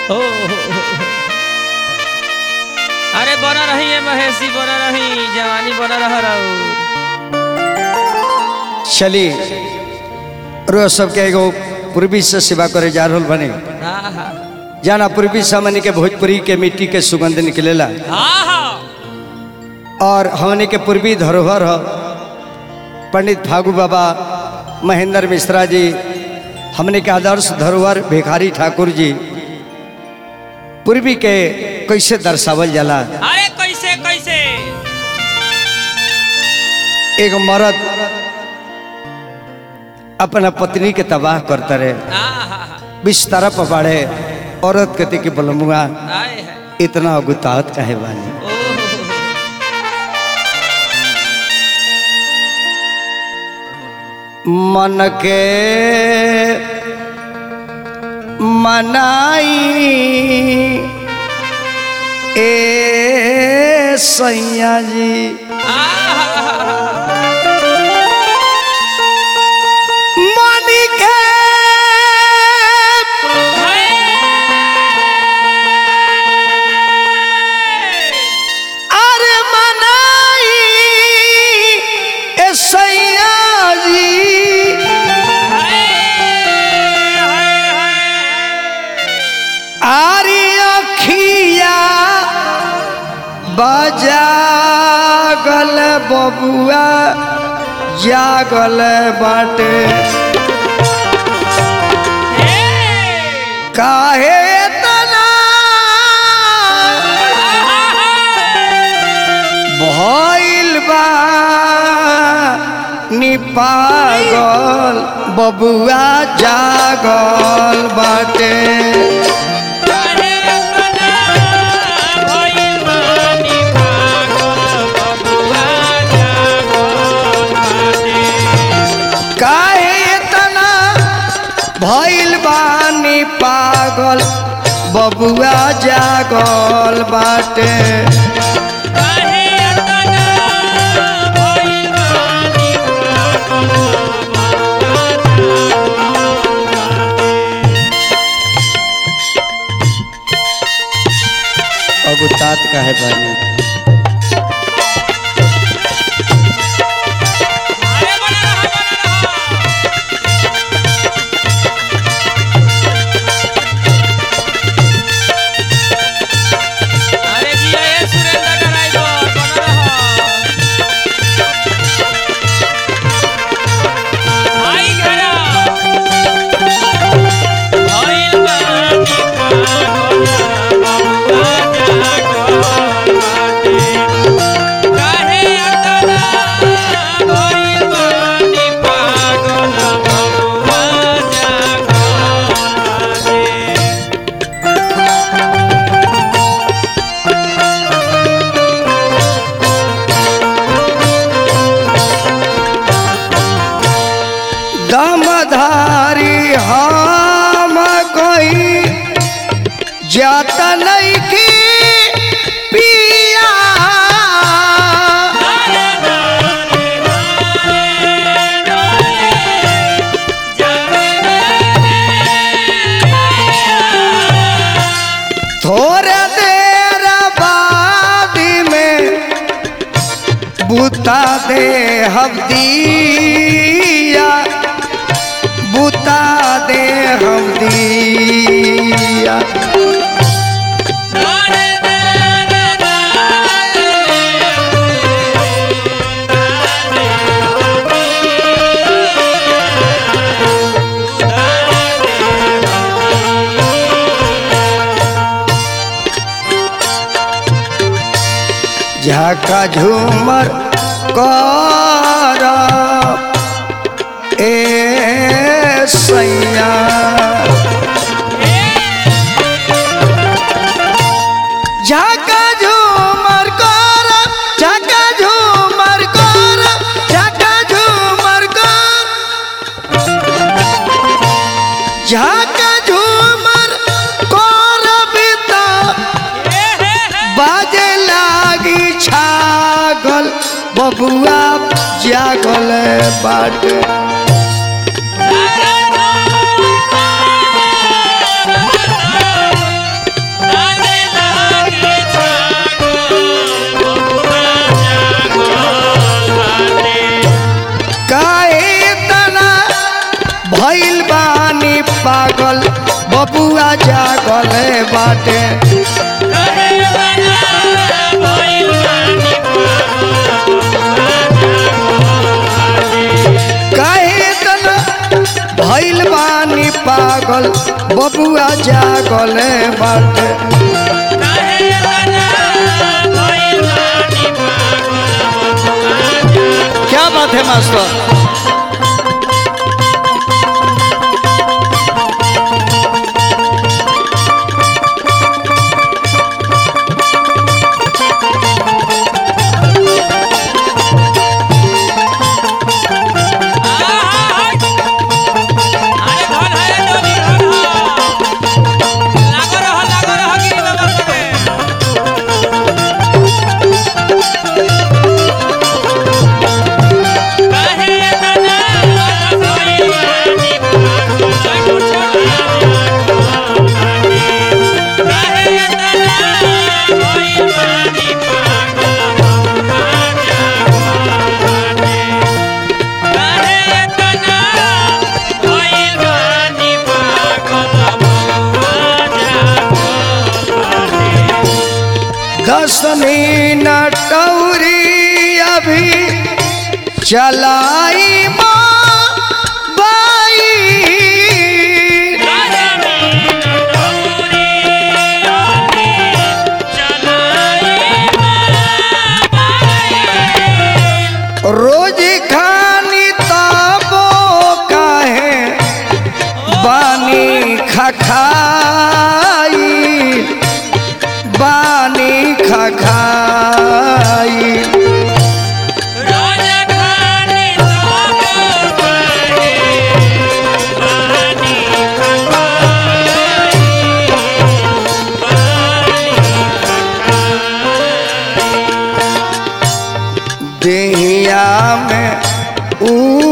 हो अरे बना रही है महेशी बना रही जवानी बना रह रहू चली रोज सबके एगो पूर्वी से सेवा करे जा रहल बने आहा जाना पूर्वी सामान्य के भोजपुरी के मिट्टी के सुगंध निकलेला आहा और हमने के पूर्वी धरोहर ह पंडित फागू बाबा महेंद्र मिश्रा जी हमने के आदर्श धरोहर भिखारी ठाकुर जी पूर्वी के कैसे दर्शावल जाला अरे कैसे कैसे एक मर्द अपना पत्नी के तबाह करता रहे आहा बिस्तर पर बाढ़े औरत कहती कि बलमुआ आए है इतना अगुतात काहे बानी ओहो मन के मनाई ए सैया जी मन के अरे मनाई ए सैया जी आरी अखिया बजागल बबुआ जागल बाटे काहे तना भइल बा नी पागल बबुआ जागल बाटे काहे तना भइल बानी पागल बबुआ जागल बाटे अगुतात काहे बानी अरे जिया ये सुरेंद्र ड्राइवर बना रहा आई घरा भइल बानी पागल बबुआ जागल बाटे काहे अतना भइल बानी पागल बबुआ जागल बाटे दमधारी हम कही जाता नहीं की पिया थोड़े देर बाद में बुता दे हम दिया बुता दे हम दिया झाका झूमर कर ए सैया झाका झूमर कर झाका झूमर कर झाका झूमर कर झाका झूमर कर बिता बाजे लागी छागल बबुआ जागल बाटे पागल बबुआ जागल बाटे काहे तना भइल बानी पागल बबुआ जागल बाटे क्या बात है मास्टर दसनी नटौरी अभी चलाई माँ बाई रोज खानी तबो काहे बानी खखाई बानी खखाई देहिया में ऊ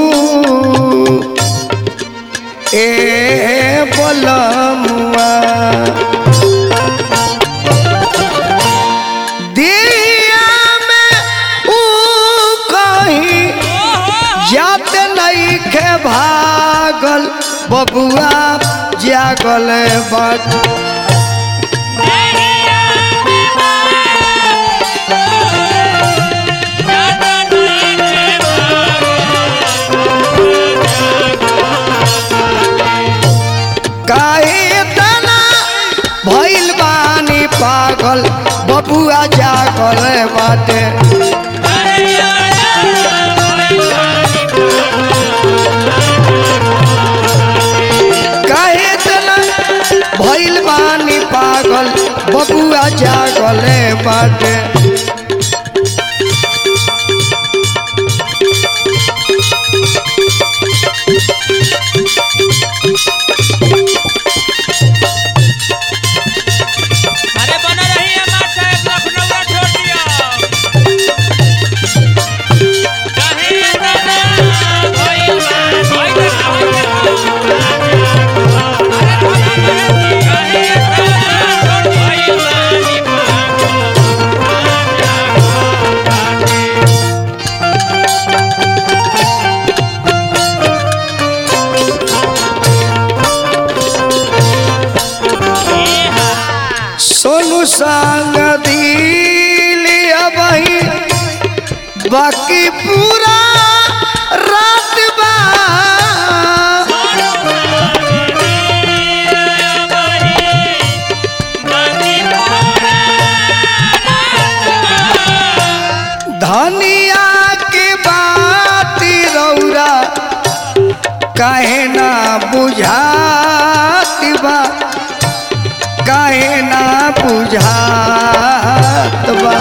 ए बोलमुआ देहिया में ऊ कहीं जात नहीं के भागल बबुआ जागल बट काहे तना भइल बानी पागल बबुआ जागल बाटे काहे तना भइल बानी पागल बबुआ जागल बाटे अरे बना रही है मार साहब लखनऊ छोड़ दिया कहीं दादा कोई बात कोई देखा अरे बना रही कहीं दादा कोई बात सोनू संग दिल अबही बाकी पूरा रात बा धनिया के बात रौरा काहे ना बुझात बा काहे ना बुझात बा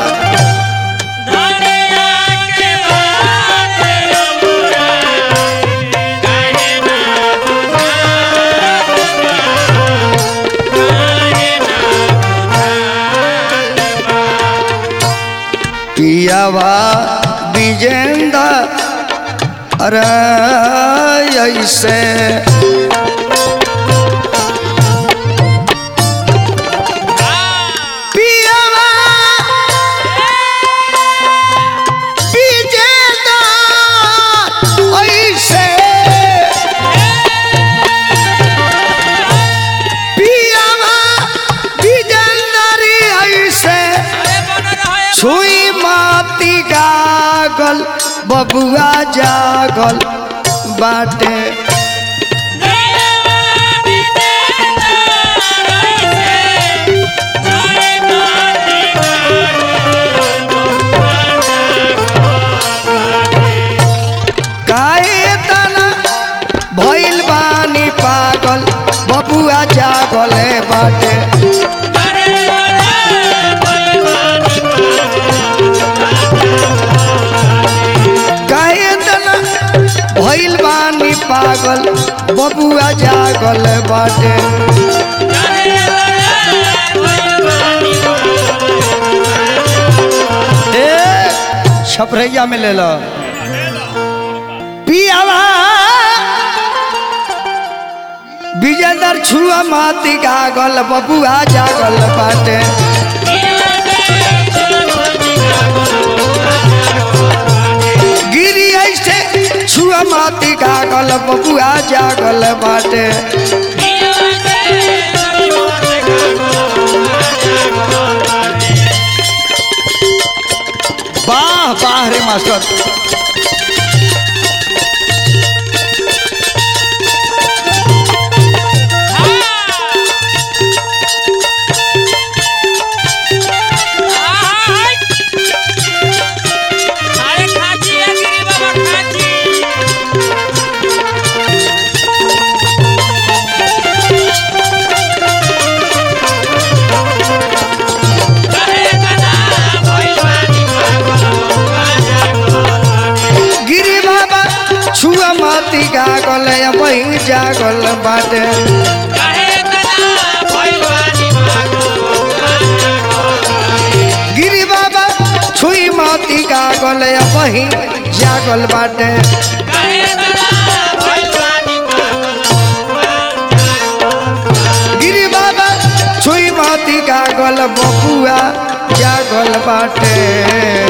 पियावा विजेंद्र अरे ऐसे पियावा विजेंद्र ऐसे बबुआ जागल बाटे काहे तना भइल बानी पागल बबुआ जागल बाटे काहे तना भइल बानी पागल बबुआ जागल बाटे ए छपरैया में ले लो पियावा विजेंदर छुआ माती गागल बबुआ जागल बाटे गिरी ऐसे छुआ माती गागल बबुआ जागल बाटे वाह वाह रे मास्टर अरे खाची है गिरी बाबा खाची गिरी बाबा छुआ माती गागल वही जागल बाटे गिरी बाबा छुई माती गागल वही जागल बाटे गिरी बाबा छुई माती गागल बबुआ जागल बाटे